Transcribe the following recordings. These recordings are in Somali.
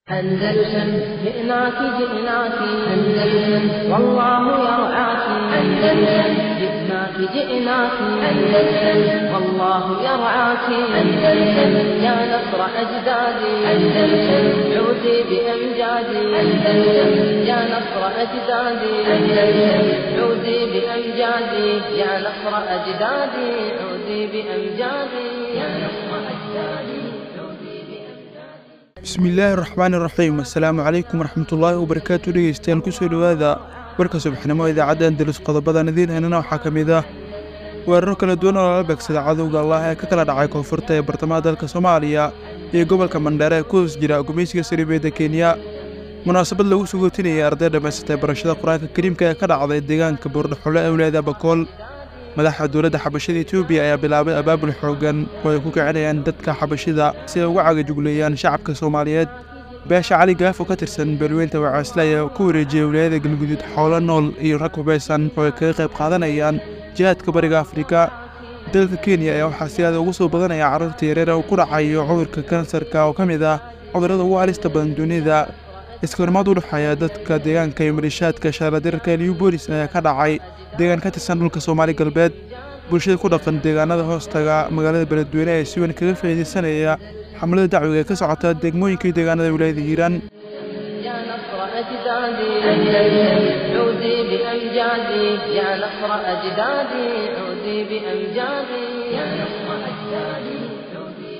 أندلسن جئناك جئناك أندلسن والله يرعاك أندلسن جئناك جئناك أندلسن والله يرعاك أندلسن يا نصر أجدادي أندلسن عودي بأمجادي أندلسن يا نصر أجدادي أندلسن عودي بأمجادي يا نصر أجدادي عودي بأمجادي يا نصر أجدادي bismillaahi raxmaani raxiim assalaamu calaykum waraxmatullaahi wabarakaatu dhegeystayaal kusoo dhowaada warka subaxnimo idaacadda andalus qodobadan idiin haynana waxaa ka mid ah weeraro kala duwan oo lala beegsada cadowga allah ee ka kala dhacay koonfurta ee bartamaha dalka soomaaliya iyo gobolka mandheere ee ku hoos jira gumeysiga saribeedda kenya munaasabad lagu sugootinayay arday dhammaysatay barashada qur-aanka kariimka ee ka dhacday deegaanka buurdhaxule ee wilaayada bakool madaxa dowladda xabashada etoobiya ayaa bilaabay abaabul xooggan oo ay ku kicinayaan dadka xabashida si ay uga cagajugleeyaan shacabka soomaaliyeed beesha cali gaaf oo ka tirsan beelweynta wacaasle ayaa ku wareejiyey wilaayada galguduud xoolo nool iyo rag hubaysan oo ay kaga qayb qaadanayaan jihaadka bariga afrika dalka kenya ayaa waxaa si aada ugu soo badanaya carruurta yareer ee uu ku dhacayo cudurka kansarka oo ka mid ah cudurrada ugu halista badan dunida iskahorimaad u dhexeeya dadka deegaanka iyo malishaadka shaaladirarka liu boolis ayaa ka dhacay deegaan ka tirsan dhulka soomaali galbeed bulshada ku dhaqan deegaanada hoostaga magaalada beledweyne ee si weyn kaga faa'iidaysanaya xamlada dacwiga ee ka socota degmooyinka iyo deegaanada wilaayada hiiraan يا نصر أجدادي أندلسن عودي بأمجادي يا نصر أجدادي عودي بأمجادي يا نصر أجدادي عودي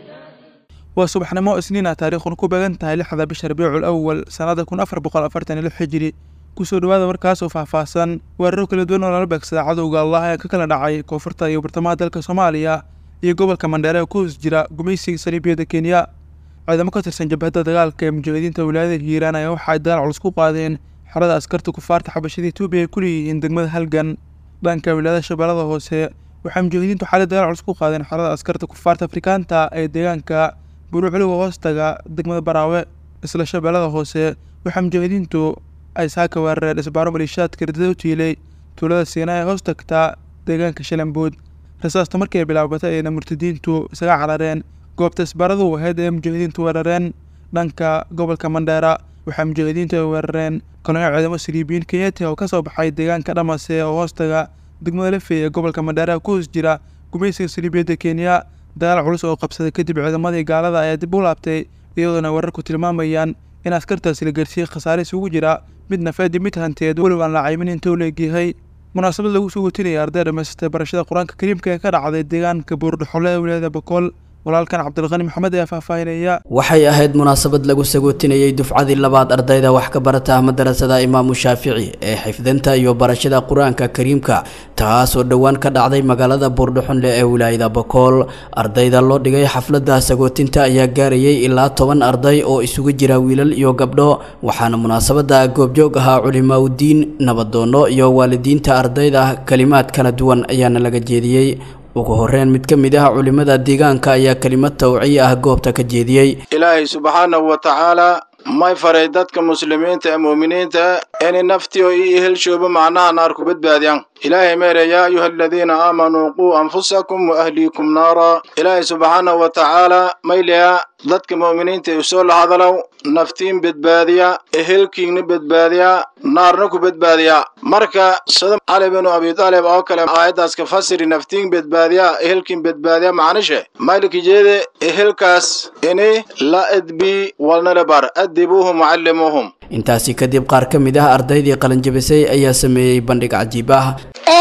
بأمجادي waa subaxnimo isniina taariikhuna ku beegan tahay lixda bisha rabiicul awal sannada kun afar boqol afartan iyo lix xijiri kusoo dhowaada warkaas oo faahfaahsan weeraro kala duwan oo lala beegsada cadowga allah ee ka kala dhacay koonfurta iyo bartamaha dalka soomaaliya iyo gobolka mandheere ee ku hoos jira gumeysiga sariibiyada kenya ciidamo ka tirsan jabhadda dagaalka ee mujaahidiinta wilaayada hiiraan ayaa waxa ay dagaal culus ku qaadeen xerada askarta kufaarta xabashada etoobiya ay ku leeyihiin degmada halgan dhanka wilaayada shabeellada hoose waxay mujaahidiintu xaalad dagaal culus ku qaadeen xerada askarta kufaarta afrikaanta ee deegaanka buruucliga hoostaga degmada baraawe isla shabeellada hoose waxaa mujaahidiintu ay saaka weerareen isbaaro maliishaadka ridada u tiilay tuulada siina ee hoos tagtaa deegaanka shalambood rasaasta markii ay bilaabatay ayna murtadiintu isaga carareen goobta isbaaradu ahayd ee mujaahidiintu weerareen dhanka gobolka mandheera waxaa mujaahidiintu ay weerareen kolonyo ciidamo saliibiyiin kenyati oo ka soo baxay deegaanka dhamase oo hoostaga degmada lafey ee gobolka mandheera ku hoos jira gumeysiga saliibiyadda kenya dagaal culus oo qabsaday kadib ciidamadii gaalada ayaa dib u laabtay iyadoona weerarku tilmaamayaan in askartaasi la gaarsiiyey khasaare isugu jira mid nafeed iyo mid hanteed weliba aan la caymin inta u leegyahay munaasabad lagu sugotinayay arday dhammaysatay barashada qur-aanka kariimka ee ka dhacday deegaanka buurdhaxole ee wilaayada bakool walaalkan cabdilqani maxamed ayaa faahfaahinaya waxay ahayd munaasabad lagu sagootinayey dufcadii labaad ardayda wax ka barata madarasada imaamu shaafici ee xifdinta iyo barashada qur-aanka kariimka taasoo dhowaan ka dhacday magaalada buurdhaxonle ee wilaayada bakool ardayda loo dhigay xafladda sagootinta ayaa gaarayay ilaa toban arday oo isugu jira wiilal iyo gabdho waxaana munaasabada goobjoog ahaa culimaaudiin nabadoono iyo waalidiinta ardayda kalimaad kala duwan ayaana laga jeediyey ugu horreyn mid ka mid ah culimmada deegaanka ayaa kelimad tawciya ah goobta ka jeediyey ilaahay subxaanahu wa tacaalaa may faray dadka muslimiinta ee mu'miniinta inay naftii oo ii ehelshooba macnaha naar ku badbaadiyaan ilaahay meere yaa ayuha aladiina aamanuu quu anfusakum wa ahliikum naara ilaahay subxaanahu wa tacaalaa mayliya dadka mu'miniinta u soo lahadalow naftiin badbaadiya ehelkiinna badbaadiya naarna ku badbaadiya marka sida cali binu abi taalib oo kale aayaddaas ka fasiri naftiin badbaadiya ehelkiin badbaadiya macnishe maylikijeede ehelkaas ini la edbi walnala bar adibuuhum wacallimuuhum intaasi kadib qaar ka mid ah ardaydii qalanjabisay ayaa sameeyey bandhig cajiib ah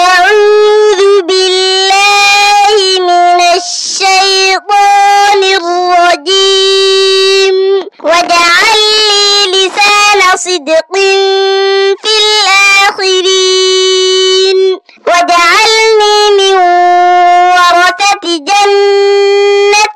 أعوذ بالله من الشيطان الرجيم واجعل لي لسان صدق في الآخرين واجعلني من ورثة جنة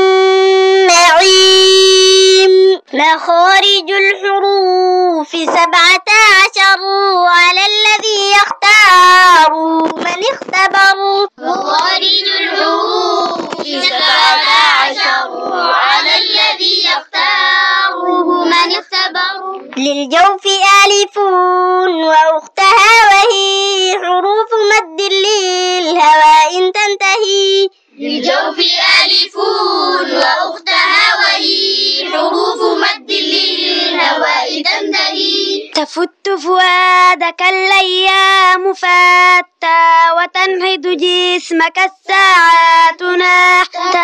النعيم مخارج الحروف سبعة عشر على الذي يختار من اختبر مخارج الحروف سبعة عشر على الذي يختاره من اختبر للجوف ألف وأختها وهي حروف مد للهواء تنتهي للجوف ألف وأختها وهي حروف مد للهواء تفت فؤادك الأيام فاتى وتنهض جسمك الساعات نحتا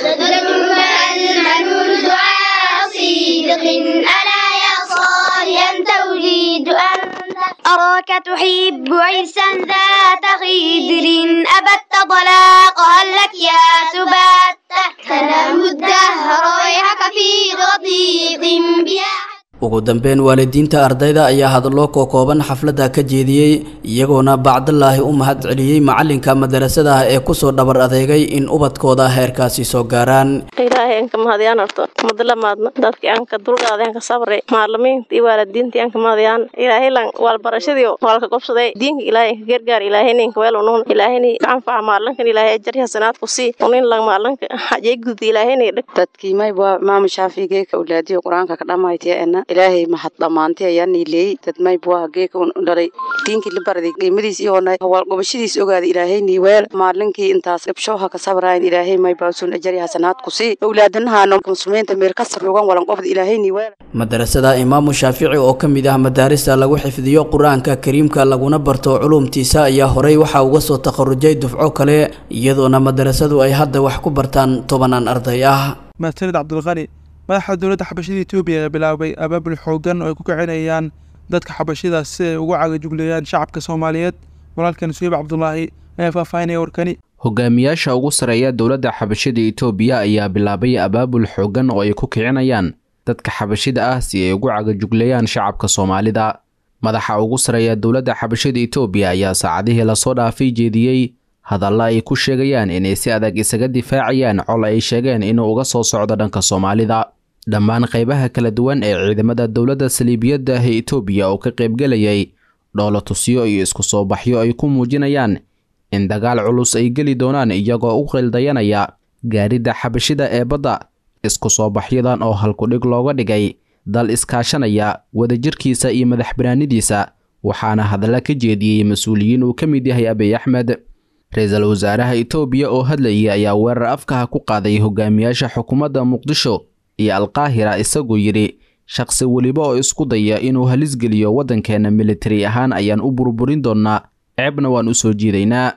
تدعوك المنون دعاء صدق ألا يا صالح أنت أريد أنت أراك تحب عرسا ذات خدر أبت طلاق هل لك يا سبات تنام الدهر ويحك في رضيق بها ugu dambeyn waalidiinta ardayda ayaa hadallo kookooban xafladda ka jeediyey iyagoona bacdalaahi u mahad celiyey macalinka madarasadaha ee kusoo dhabar adeegay in ubadkooda heerkaasi soo gaaraan ilaahay anka mahadiyaan horto madla maadna dadkii anka dulqaaday anka sabre maalimiinta iyo waalidiintii anka mahadiyaan ilaahay lan walbarashadii walka gobsaday diinka ilaahay anka gargaar ilaahayna inka weel unuun ilaahayna anfaca maalinkan ilaahay ajari hasanaad ku sii unin lan maalinka hajay gud ilaahayna dhig dadkii mayba maama shaafigeeka awlaadiyo qur-aanka ka dhammaytiyaena ilaahay mahad dhammaantay ayaa niileeyey dad maybuaha geeka dhalay diinkii la baraday qiimadiis iyoona hawaalgobashadiis ogaaday ilaahay niiweel maalinkii intaas gabshooha ka sabrayn ilaahay maybaasun ajari hasanaad ku sii awlaadanahaano muslimiinta meel ka sarrugan walan qofda ilaahay niiweel madarasada imaamu shaafici oo ka mid ah madaarista lagu xifdiyo qur-aanka kariimka laguna barto culuumtiisa ayaa horey waxaa uga soo takharujay dufco kale iyadoona madarasadu ay hadda wax ku bartaan tobanaan arday ah mahadsanid cabdulqani madaxa dowladda xabashida etoobiya ayaa bilaabay abaabul xoogan oo ay ku kicinayaan dadka xabashidaas si ay ugu cagajugleeyaan shacabka soomaaliyeed walaalkan suhiib cabdulaahi ayaa faahfaahinaya warkani hogaamiyaasha ugu sarreeya dowladda xabashida etoobiya ayaa bilaabay abaabul xoogan oo ay ku kicinayaan dadka xabashida ah si ay ugu cagajugleeyaan shacabka soomaalida madaxa ugu sarreeya dowladda xabashida etoobiya ayaa saacadihii lasoo dhaafay jeediyey hadalla ay ku sheegayaan inay si adag isaga difaacayaan col ay sheegeen inuu uga soo socdo dhanka soomaalida dhammaan qaybaha kala duwan ee ciidamada dowladda saliibiyadda ah ee etoobiya oo ka qaybgelayay dhoolo tusyo iyo isku soo baxyo ay ku muujinayaan in dagaal culus ay geli doonaan iyagoo u qildayanaya gaaridda xabashida ee badda isku soo baxyadan oo halkudhig looga dhigay dal iskaashanaya wadajirkiisa iyo madax banaanidiisa waxaana hadalla ka jeediyey mas-uuliyiin uu ka mid yahay abiy axmed ra-iisul wasaaraha etoobiya oo hadlayay ayaa weerar afkaha ku qaaday hogaamiyaasha xukuumadda muqdisho iyo alqaahira isagoo yidhi shaqsi weliba oo isku daya inuu halisgeliyo waddankeenna militari ahaan ayaan u burburin doonnaa ceebna waan u soo jiidaynaa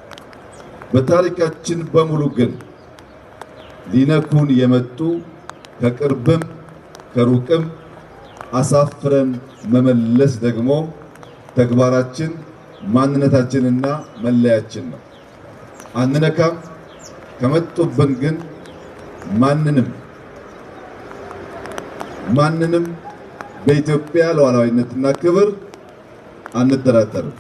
በታሪካችን በሙሉ ግን ሊነኩን የመጡ ከቅርብም ከሩቅም አሳፍረን መመለስ ደግሞ ተግባራችን ማንነታችንና መለያችን ነው። አንነካም። ከመጡብን ግን ማንንም ማንንም በኢትዮጵያ ሉዓላዊነትና ክብር አንደራደርም።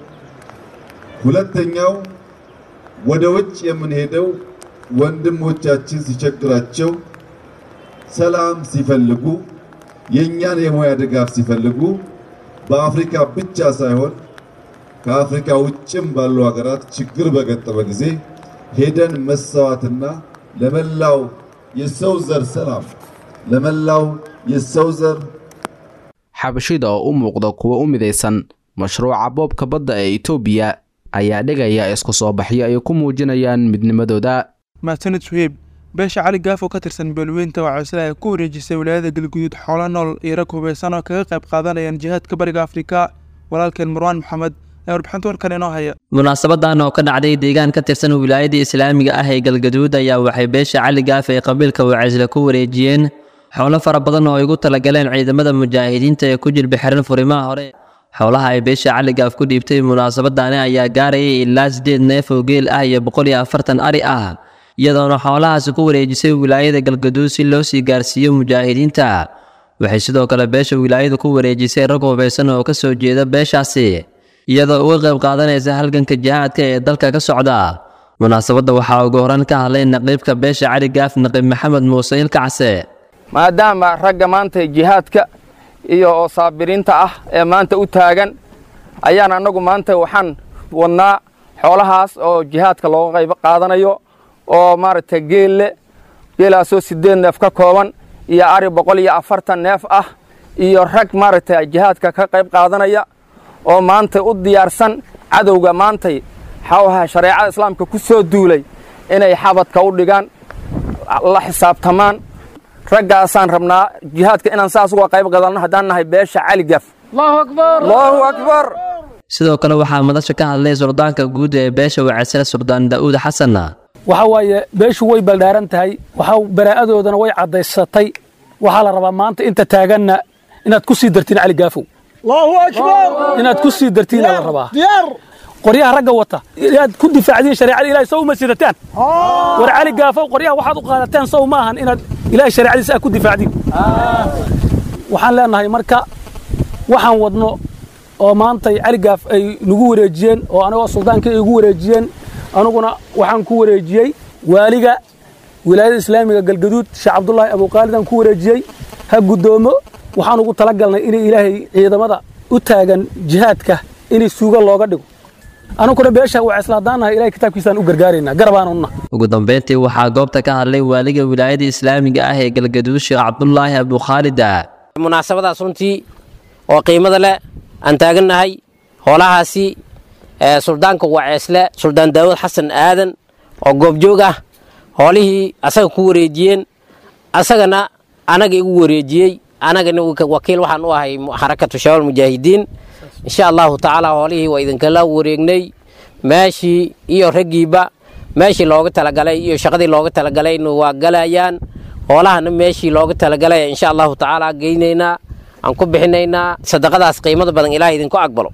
ሁለተኛው ወደ ውጭ የምንሄደው ወንድሞቻችን ሲቸግራቸው፣ ሰላም ሲፈልጉ፣ የእኛን የሙያ ድጋፍ ሲፈልጉ በአፍሪካ ብቻ ሳይሆን ከአፍሪካ ውጭም ባሉ ሀገራት ችግር በገጠመ ጊዜ ሄደን መሰዋትና ለመላው የሰው ዘር ሰላም ለመላው የሰው ዘር xabashida oo u muuqda kuwa u midaysan mashruuca boobka badda ee etoobiya ayaa dhigaya isku soo baxyo ay ku muujinayaan midnimadooda mahadsanid suhiib beesha cali gaaf oo ka tirsan beelweynta waxaa sila ay ku wareejisay wilaayada galguduud xoolo nool iyo rag hubeysan oo kaga qayb qaadanayaan jihaadka bariga afrika walaalkeen marwaan maxamed ayaa warbixinta warkan inoo haya munaasabadan oo ka dhacday deegaan ka tirsan wilaayada islaamiga ah ee galgaduud ayaa waxay beesha cali gaaf ee qabiilka wacaysle ku wareejiyeen xoolo fara badan oo ay ugu talagaleen ciidamada mujaahidiinta ee ku jilba xiran furimaha hore xoolaha ay beesha cali gaaf ku dhiibtay munaasabadani ayaa gaarayay ilaa siddeed neef oo geel ah iyo boqol iyo afartan ari ah iyadoona xoolahaasi ku wareejisay wilaayada galgaduud si loo sii gaarsiiyo mujaahidiinta waxay sidoo kale beesha wilaayada ku wareejisay rag hubeysan oo ka soo jeeda beeshaasi iyadoo uga qayb qaadanaysa halganka jihaadka ee dalka ka socda munaasabadda waxaa ugu horan ka hadlay naqiibka beesha cali gaaf naqiib maxamed muuse ilkacse maadaama ragga maanta jihaadka iyo oo saabiriinta ah ee maanta u taagan ayaan annagu maanta waxaan wadnaa xoolahaas oo jihaadka looga qayb qaadanayo oo maaragtay geelle geelaasoo siddeed neef ka kooban iyo ari boqol iyo afartan neef ah iyo rag maaragtay jihaadka ka qayb qaadanaya oo maanta u diyaarsan cadowga maantay xawaha shareecada islaamka ku soo duulay inay xabadka u dhigaan la xisaabtamaan raggaasaan rabnaa jihaadka inaan saas uga qayb qadanno haddaan nahay beesha cali gaf allahu akbar sidoo kale waxaa madasha ka hadlay suldaanka guud ee beesha wacaysle suldaan daa'uud xasan waxa waaye beeshu way baldhaaran tahay waxa baraa'adoodana way caddaysatay waxaa la rabaa maanta inta taaganna inaad ku sii dartiin cali gaafow inaad ku sii dartiin la rabaa qoryaha ragga wata inaad ku difaacdiin shareecada ilaahay sow ma sidataan war cali gaafow qoryaha waxaad u qaadateen sow ma ahan inaad ilaahay shareecadiisa aad ku difaacdiin waxaan leenahay marka waxaan wadno oo maantay cali gaaf ay nagu wareejiyeen oo anagoo suldaanka ay igu wareejiyeen anuguna waxaan ku wareejiyey waaliga wilaayada islaamiga galgaduud sheekh cabdulaahi abuqaalidaan ku wareejiyey ha guddoomo waxaan ugu talagalnay inay ilaahay ciidamada u taagan jihaadka inay suuga looga dhigo anuguna beesha waa islaadaanahay ilahay kitaabkiisaan u gargaaraynaa garabaanunna ugu dambeyntii waxaa goobta ka hadlay waaliga wilaayada islaamiga ah ee galgaduud sheekh cabdulaahi abukhaalida munaasabadaas runtii oo qiimada leh aan taagannahay hoolahaasi suldaanka waceesle suldaan daawud xasan aadan oo goobjoog ah hoolihii asaga ku wareejiyeen asagana anaga igu wareejiyey anagana wakiil waxaan u ahay xarakatu shabaab mujaahidiin insha allahu tacaala hoolihii waa idinkala wareegnay meeshii iyo raggiiba meeshii looga talagalay iyo shaqadii looga talagalayna waa galayaan hoolahana meeshii looga talagalay insha allahu tacaala geynaynaa aan ku bixinaynaa sadaqadaas qiimada badan ilaah idinku aqbalo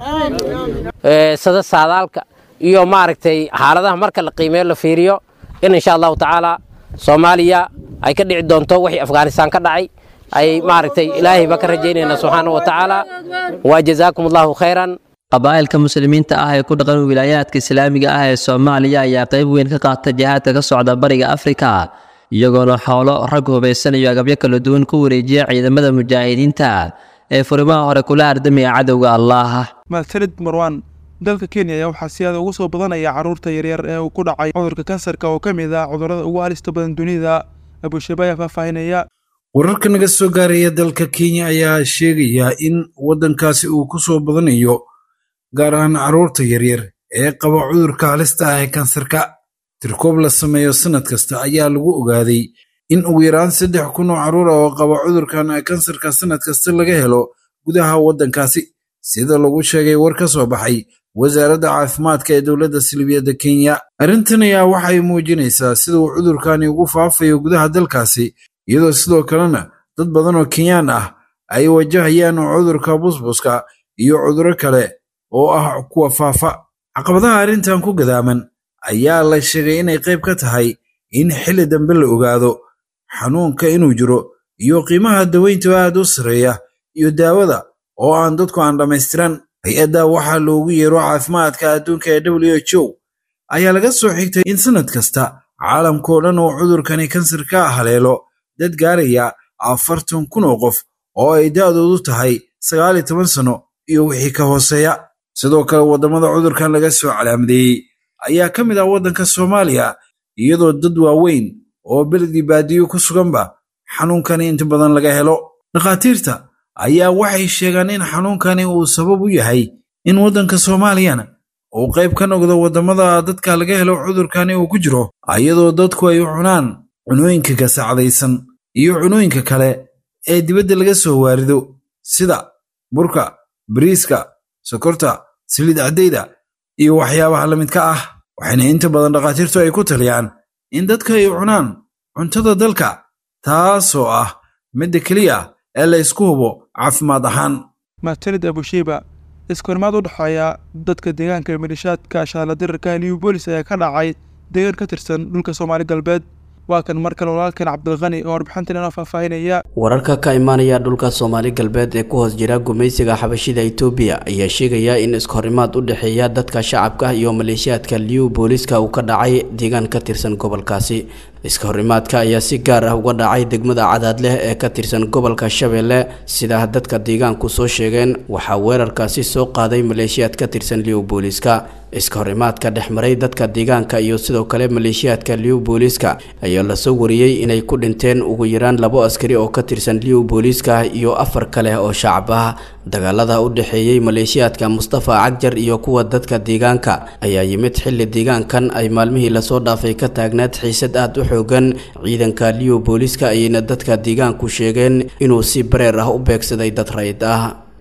sada saadaalka iyo maaragtay xaaladaha marka la qiimeeyo la fiiriyo in insha allahu tacaala soomaaliya ay ka dhici doonto wixii afghanistaan ka dhacay ay maaragtay ilaahayba ka rajaynayna subxaana wa tacaala waa jazaakum allahu khayran qabaa'ilka muslimiinta ah ee ku dhaqan wilaayaadka islaamiga ah ee soomaaliya ayaa qayb weyn ka qaata jihaadka ka socda bariga afrika iyagoona xoolo rag hubaysanayo agabyo kala duwan ku wareejiya ciidamada mujaahidiinta ee furimaha hore kula ardamaya cadowga allaah mahadsanid marwan dalka kenya ayaa waxaa si aada ugu soo badanaya carruurta yaryar ee uu ku dhacay cudurka kansarka oo ka mid ah cudurrada ugu halista badan dunida abushabe ayaa faahfaahinaya wararka naga soo gaaraya dalka kenya ayaa sheegaya in waddankaasi uu ku soo badanayo gaar ahaan carruurta yaryar ee qaba cudurka halista ah ee kansarka tirkoob la sameeyo sannad kasta ayaa lagu ogaaday in ugu yaraan saddex kun oo carruur ah oo qaba cudurkan kansarka sannad kasta laga helo gudaha waddankaasi sida lagu sheegay war ka soo baxay wasaaradda caafimaadka ee dowladda silibiyadda kenya arrintan ayaa waxay muujinaysaa sida uu cudurkani ugu faafayo gudaha dalkaasi iyadoo sidoo kalena dad badan oo kenyaan ah ay wajahayaan cudurka busbuska iyo cudurro kale oo ah kuwa faafa caqabadaha arrintan ku gadaaman ayaa la sheegay inay qayb ka tahay in xilli dambe la ogaado xanuunka inuu jiro iyo qiimaha daweynta aad u sarreeya iyo daawada oo aan dadku aan dhammaystiran hay-adda waxaa loogu yeero caafimaadka adduunka ee w h o ayaa laga soo xigtay in sannad kasta caalamkao dhan uu cudurkani kansarka haleelo dad gaaraya afartan kun oo qof oo ay da'doodu tahay sagaal iyo toban sanno iyo wixii ka hooseeya sidoo kale waddamada cudurkan laga soo calaamadeeyey ayaa ka mid ah waddanka soomaaliya iyadoo dad waaweyn oo beledii baadiyo ku suganba xanuunkani inta badan laga helo dhakhaatiirta ayaa waxay sheegaan in xanuunkani uu sabab u yahay in waddanka soomaaliyana uu qayb ka noqdo waddamada dadka laga helo cudurkani uu ku jiro iyadoo dadku ay u cunaan cunooyinka gasacdaysan iyo cunooyinka kale ee dibadda laga soo waarido sida burka bariiska sokorta saliid caddayda iyo waxyaabaha la midka ah waxayna inta badan dhakhaatiirtu ay ku taliyaan in dadka ay cunaan cuntada dalka taasoo ah midda keliya ee la ysku hubo caafimaad ahaan mahadsanid abushiiba iskahorimaad u dhexeeya dadka deegaanka ee milishaadka shaaladirarka new bolis ayaa ka dhacay deegaan ka tirsan dhulka soomaali galbeed waa kan mar kale walaalkan cabdilkhani oo warbixintan inoo faahfaahinaya wararka ka imaanaya dhulka soomaali galbeed ee ku hoos jira gumaysiga xabashida itoobiya ayaa sheegaya in iskahorimaad u dhexeeya dadka shacabka iyo maleeshiyaadka liw booliska uu ka dhacay deegaan ka tirsan gobolkaasi iskahorimaadka ayaa si gaar ah uga dhacay degmada cadaadleh ee ka tirsan gobolka shabeelle sida dadka deegaanku soo sheegeen waxaa weerarkaasi soo qaaday maleeshiyaad ka tirsan liw booliska iskahorimaadka dhex maray dadka deegaanka iyo sidoo kale maleeshiyaadka liw booliska ayaa lasoo wariyey inay ku dhinteen ugu yaraan labo askari oo ka tirsan liw booliska iyo afar kale oo shacab ah dagaalada u dhexeeyey maleeshiyaadka mustafa cagjar iyo kuwa dadka deegaanka ayaa yimid xilli deegaankan ay maalmihii lasoo dhaafay ka taagnaad xiisad aad u xoogan ciidanka liw booliska ayayna dadka deegaanku sheegeen inuu si bareer ah u beegsaday dad rayd ah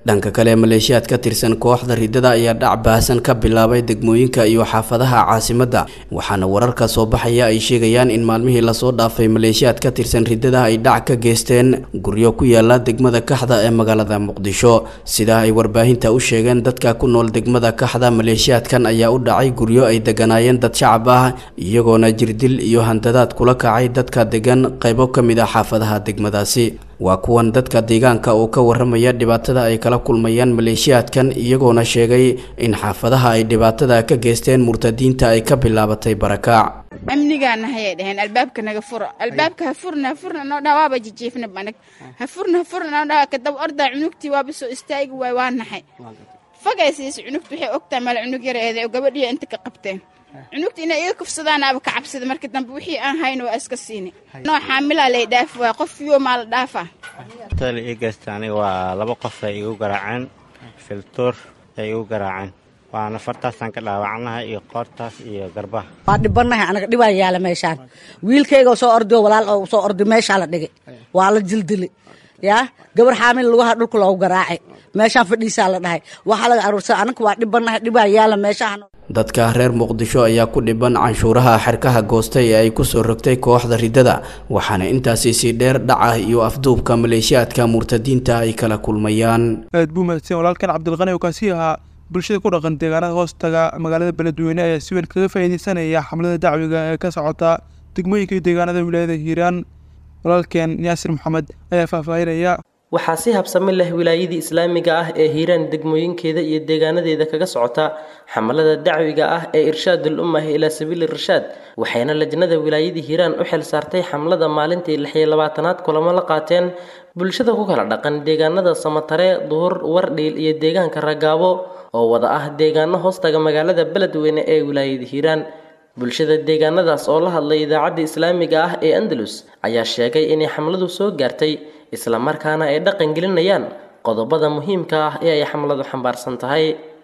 dhanka kale maleeshiyaad ka tirsan kooxda riddada ayaa dhac baahsan ka bilaabay degmooyinka iyo xaafadaha caasimadda waxaana wararka soo baxaya ay sheegayaan in maalmihii lasoo dhaafay maleeshiyaad ka tirsan riddada ay dhac ka geysteen guryo ku yaala degmada kaxda ee magaalada muqdisho sidaa ay warbaahinta u sheegeen dadka ku nool degmada kaxda maleeshiyaadkan ayaa u dhacay guryo ay deganaayeen dad shacab ah iyagoona jirdil iyo handadaad kula kacay dadka degan qaybo ka mid ah xaafadaha degmadaasi waa kuwan dadka deegaanka oo ka waramaya dhibaatada ay kala kulmayaan maleeshiyaadkan iyagoona sheegay in xaafadaha ay dhibaatada ka geysteen murtadiinta ay ka bilaabatay barakaac amnigaana hayay dhaheen albaabka naga furo albaabka ha furna ha furna noo dhaa waaba jijiifna banag ha furna ha furna noo dhaa kadab ordaa cunugtii waaba soo istaagi waay waa naxay fogaysiis cunugta waxay ogtahay mala cunug yareede oo gabadhiya inta ka qabteen cunugta inay iga kufsadaan aba ka cabsada marka dambe wixii aan hayn waa iska siini noo xaamilaa lay dhaafi waay qof yo maa la dhaafaa tala ii geysta aniga waa laba qof ay igu garaaceen filtuur ay igu garaaceen waana fartaasaan ka dhaawacnahay iyo qoortaas iyo garbaha waa dhibanahay anaga dhibaa yaala meeshaan wiilkayga soo ordio walaal oo soo ordi meeshaa la dhigay waa la jildili yaa gabar xaamil lugaha dhulka loogu garaacay meeshaan fadhiisaa la dhahay waxaa laga aruursa anaka waa dhibanahay dhibaa yaala meeshahan dadka reer muqdisho ayaa ku dhiban canshuuraha xerkaha goostay ee ay kusoo rogtay kooxda riddada waxaana intaasi sii dheer dhaca iyo afduubka maleeshiyaadka murtadiinta ay kala kulmayaan aad buu mahadsan walaalkan cabdilqani oo kaasi ahaa bulshada ku dhaqan deegaanada hoostaga magaalada beledweyne ayaa si weyn kaga faa'iideysanaya xamlada dacwiga ee ka socota degmooyinka iyo deegaanada wilaayada hiiraan walaalkeen yaasir maxamed ayaa faahfaahinaya waxaa si habsami leh wilaayadii islaamiga ah ee hiiraan degmooyinkeeda iyo deegaanadeeda kaga socota xamalada dacwiga ah ee irshaadul ummah ilaa sabiili rashaad waxayna lajnada wilaayadii hiiraan u xil saartay xamlada maalintii lix iyo labaatanaad kulamo la qaateen bulshada ku kala dhaqan deegaanada samatare duhur wardhiil iyo deegaanka ragaabo oo wada ah deegaano hoostaga magaalada beledweyne ee wilaayada hiiraan bulshada deegaanadaas oo la hadlay idaacadda islaamiga ah ee andalus ayaa sheegay inay xamladu soo gaartay isla markaana ay dhaqan gelinayaan qodobada muhiimka ah ee ay xamladu xambaarsan tahay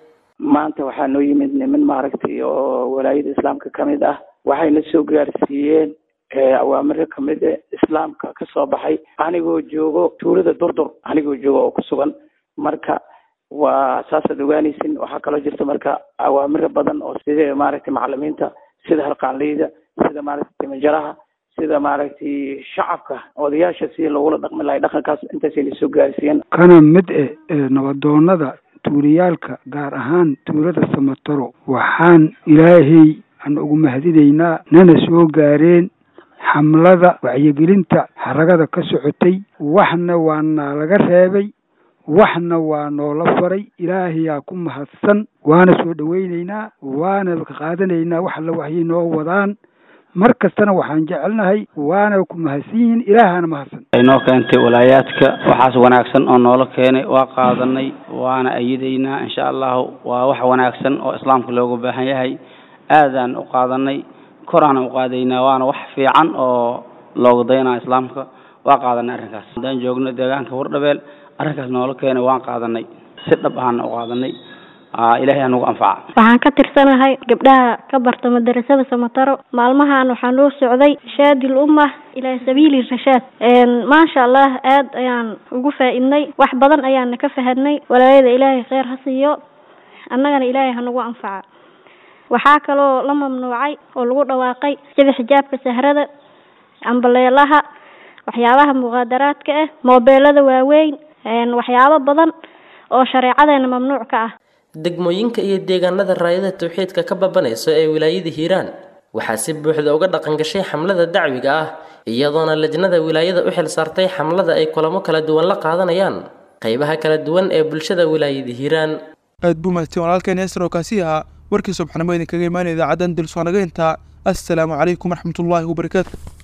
maanta waxaa noo yimid niman maaragtay oo walaayada islaamka ka mid ah waxayna soo gaarsiiyeen awaamiro kamid e islaamka ka soo baxay anigoo joogo tuulada durdur anigoo joogo oo ku sugan marka waa saasaad ogaanaysin waxaa kaloo jirta marka awaamiro badan oo sida maaragtay macalimiinta sida harqaanleyda sida maaragtay timajaraha sida maaragtay shacabka odayaasha si logula dhaqmi lahay dhaqankaas intaasayna soo gaarsiiyeen kana mid eh nabadoonada tuuliyaalka gaar ahaan tuulada samataro waxaan ilaahay aan ugu mahadinaynaa nana soo gaareen xamlada wacyigelinta xaragada ka socotay waxna waa naa laga reebay waxna waa noola faray ilaahayaa ku mahadsan waana soo dhowaynaynaa waana qaadanaynaa wax alla waxyay noo wadaan mar kastana waxaan jecelnahay waana ku mahadsan yihiin ilaahana mahadsan inoo keentay walaayaadka waxaas wanaagsan oo noola keenay waa qaadanay waana ayidaynaa insha allahu waa wax wanaagsan oo islaamka looga baahan yahay aadaan u qaadanay koraan u qaadaynaa waana wax fiican oo looga daynaa islaamka waa qaadanay arrinkaas haddaan joogno deegaanka wardhabeel arrinkaas noola keenay waan qaadanay si dhab ahaana u qaadanay ilaahay anugu anfaca waxaan ka tirsanahay gabdhaha ka barta madarasada samataro maalmahan waxaa noo socday shaadil ummah ilaa sabiili rashaad maasha allah aad ayaan ugu faa-idnay wax badan ayaana ka fahadnay walaayada ilaahay kheyr ha siiyo annagana ilaahay hanagu anfaca waxaa kaloo la mamnuucay oo lagu dhawaaqay sida xijaabka sahrada ambaleelaha waxyaabaha muqaadaraadka ah moobeelada waaweyn waxyaabo badan oo shareecadeena mamnuuc ka ah degmooyinka iyo deegaanada raayada tawxiidka ka babanayso ee wilaayada hiiraan waxaa si buuxda uga dhaqan gashay xamlada dacwiga ah iyadoona lajnada wilaayada u xil saartay xamlada ay kulamo kala duwan la qaadanayaan qaybaha kala duwan ee bulshada wilaayada hiiraan aad buu mahadsan walaalkeen yaasir oo kaasi ahaa warkii subxnimo idinkaga imaanaya idaacaddan dilsoonagaynta assalaamu calaykum waraxmatullaahi wabarakaatu